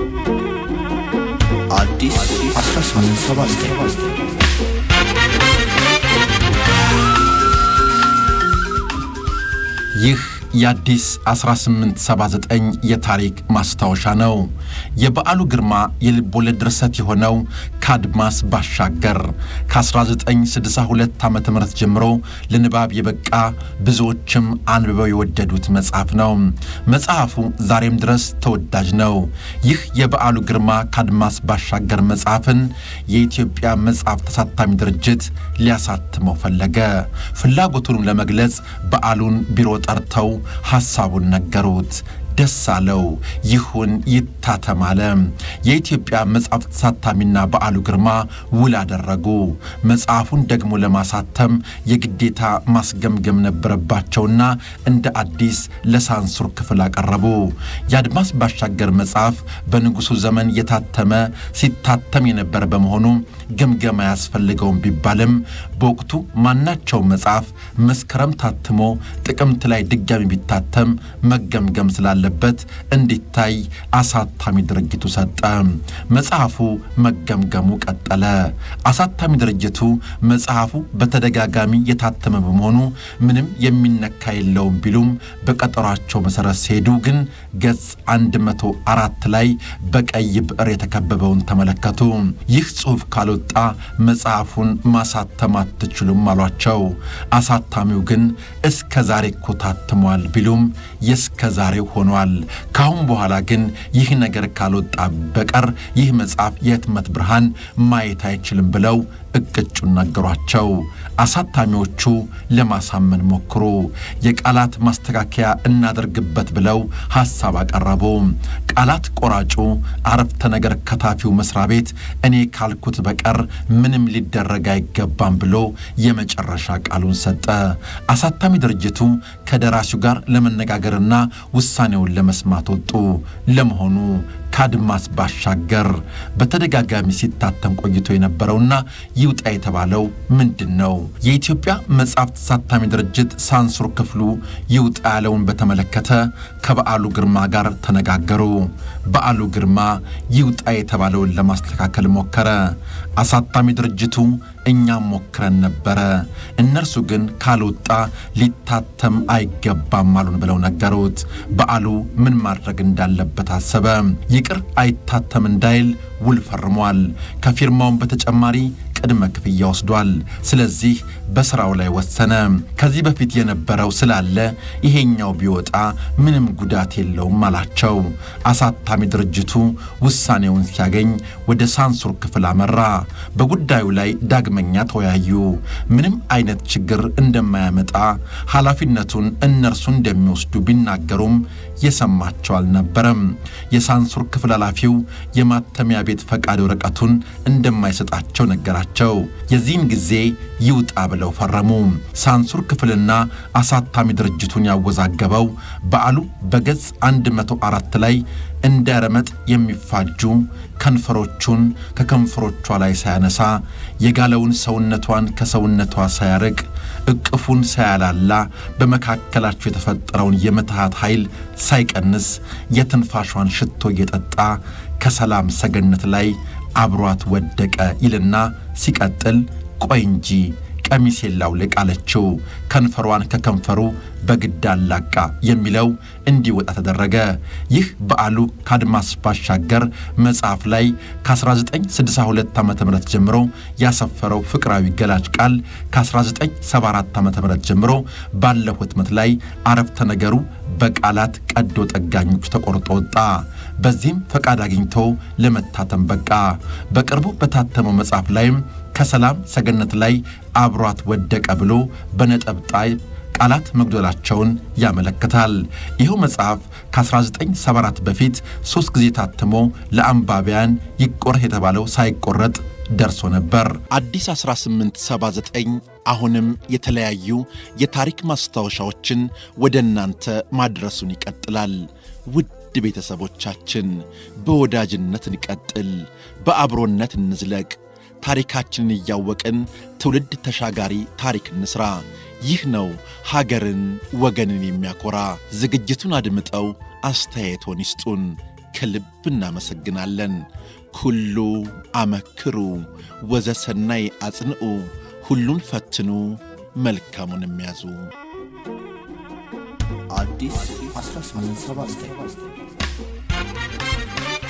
አዲስ 1879 ይህ የአዲስ 1879 የታሪክ ማስታወሻ ነው። የበዓሉ ግርማ የልብ ወለድ ድርሰት የሆነው ከአድማስ ባሻገር ከ1962 ዓ ም ጀምሮ ለንባብ የበቃ ብዙዎችም አንብበው የወደዱት መጽሐፍ ነው። መጽሐፉ ዛሬም ድረስ ተወዳጅ ነው። ይህ የበዓሉ ግርማ ከአድማስ ባሻገር መጽሐፍን የኢትዮጵያ መጽሐፍ ተሳታሚ ድርጅት ሊያሳትመው ፈለገ። ፍላጎቱንም ለመግለጽ በዓሉን ቢሮ ጠርተው ሐሳቡን ነገሩት። ደስ አለው። ይሁን ይታተም አለ። የኢትዮጵያ መጽሐፍ ተሳታሚና በዓሉ ግርማ ውል አደረጉ። መጽሐፉን ደግሞ ለማሳተም የግዴታ ማስገምገም ነበረባቸውና እንደ አዲስ ለሳንሱር ክፍል አቀረቡ። የአድማስ ባሻገር መጽሐፍ በንጉሡ ዘመን የታተመ ሲታተም የነበረ በመሆኑ ግምገማ አያስፈልገውም ቢባልም በወቅቱ ማናቸው መጽሐፍ መስከረም ታትሞ ጥቅምት ላይ ድጋሚ ቢታተም መገምገም ስላለበት እንዲታይ አሳታሚ ድርጅቱ ሰጠ። መጽሐፉ መገምገሙ ቀጠለ። አሳታሚ ድርጅቱ መጽሐፉ በተደጋጋሚ የታተመ በመሆኑ ምንም የሚነካ የለውም ቢሉም በቀጠሯቸው መሠረት ሲሄዱ ግን ገጽ 104 ላይ በቀይ ብዕር የተከበበውን ተመለከቱ። ይህ ጽሑፍ ካልወጣ መጽሐፉን ማሳተም አትችሉም አሏቸው። አሳታሚው ግን እስከ ዛሬ እኮ ታትሟል ቢሉም የእስከ ዛሬው ሆኗል። ካሁን በኋላ ግን ይህ ነገር ካልወጣ በቀር ይህ መጽሐፍ የህትመት ብርሃን ማየት አይችልም ብለው እቅጩን ነገሯቸው። አሳታሚዎቹ ለማሳመን ሞክሩ። የቃላት ማስተካከያ እናደርግበት ብለው ሐሳብ አቀረቡ። ቃላት ቆራጩ አረፍተ ነገር ከታፊው መስሪያ ቤት እኔ ካልኩት በቀር ምንም ሊደረግ አይገባም ብሎ የመጨረሻ ቃሉን ሰጠ። አሳታሚ ድርጅቱ ከደራሲው ጋር ለመነጋገርና ውሳኔውን ለመስማት ወጡ። ለመሆኑ ከአድማስ ባሻገር በተደጋጋሚ ሲታተም ቆይቶ የነበረውና ይውጣ የተባለው ምንድን ነው? የኢትዮጵያ መጽሐፍ ተሳታሚ ድርጅት ሳንሱር ክፍሉ ይውጣ ያለውን በተመለከተ ከበዓሉ ግርማ ጋር ተነጋገሩ። በዓሉ ግርማ ይውጣ የተባለውን ለማስተካከል ሞከረ። አሳታሚ ድርጅቱ እኛም ሞክረን ነበረ፣ እነርሱ ግን ካልወጣ ሊታተም አይገባም አሉን ብለው ነገሩት። በዓሉ ምን ማድረግ እንዳለበት አሰበ። ይቅር አይታተም እንዳይል ውል ፈርሟል። ከፊርማውን በተጨማሪ ቅድመ ክፍያ ወስዷል። ስለዚህ በሥራው ላይ ወሰነ። ከዚህ በፊት የነበረው ስላለ ይሄኛው ቢወጣ ምንም ጉዳት የለውም አላቸው። አሳታሚ ድርጅቱ ውሳኔውን ሲያገኝ ወደ ሳንሱር ክፍል አመራ። በጉዳዩ ላይ ዳግመኛ ተወያዩ። ምንም አይነት ችግር እንደማያመጣ ኃላፊነቱን እነርሱ እንደሚወስዱ ቢናገሩም የሰማቸው አልነበረም። የሳንሱር ክፍል ኃላፊው የማተሚያ ቤት ፈቃድ ወረቀቱን እንደማይሰጣቸው ነገራቸው። የዚህን ጊዜ ይውጣ ብለው ፈረሙ። ሳንሱር ክፍልና አሳታሚ ድርጅቱን ያወዛገበው በዓሉ በገጽ 104 ላይ እንደ ረመጥ የሚፋጁ ከንፈሮቹን ከከንፈሮቿ ላይ ሳያነሳ የጋለውን ሰውነቷን ከሰውነቷ ሳያርቅ እቅፉን ሳያላላ በመካከላቸው የተፈጠረውን የምትሃት ኃይል ሳይቀንስ የትንፋሿን ሽቶ እየጠጣ ከሰላም ሰገነት ላይ አብሯት ወደቀ ይልና ሲቀጥል ቆይ እንጂ ቀሚሴን ላውልቅ አለችው። ከንፈሯን ከከንፈሩ በግድ አላቃ የሚለው እንዲወጣ ተደረገ። ይህ በዓሉ ከአድማስ ባሻገር መጽሐፍ ላይ ከ1962 ዓ ም ጀምሮ ያሰፈረው ፍቅራዊ ገላጭ ቃል ከ1974 ዓ ም ጀምሮ ባለው ህትመት ላይ አረፍተ ነገሩ በቃላት ቀዶ ጠጋኞች ተቆርጦ ወጣ። በዚህም ፈቃድ አግኝቶ ለመታተም በቃ። በቅርቡ በታተመው መጽሐፍ ላይም ከሰላም ሰገነት ላይ አብሯት ወደቀ ብሎ በነጠብጣይ ቃላት መጉደላቸውን ያመለክታል። ይኸው መጽሐፍ ከ1974 በፊት ሦስት ጊዜ ታትሞ ለአንባቢያን ይቆረጥ የተባለው ሳይቆረጥ ደርሶ ነበር። አዲስ 1879 አሁንም የተለያዩ የታሪክ ማስታወሻዎችን ወደ እናንተ ማድረሱን ይቀጥላል። ውድ ቤተሰቦቻችን በወዳጅነት እንቀጥል፣ በአብሮነት እንዝለቅ። ታሪካችንን እያወቅን ትውልድ ተሻጋሪ ታሪክ እንስራ። ይህ ነው ሀገርን ወገንን የሚያኮራ። ዝግጅቱን አድምጠው አስተያየቶን ይስጡን። ከልብ እናመሰግናለን። ኩሉ አመክሩ ወዘሰናይ አጽንዑ፣ ሁሉን ፈትኑ መልካሙን የሚያዙ አዲስ 1879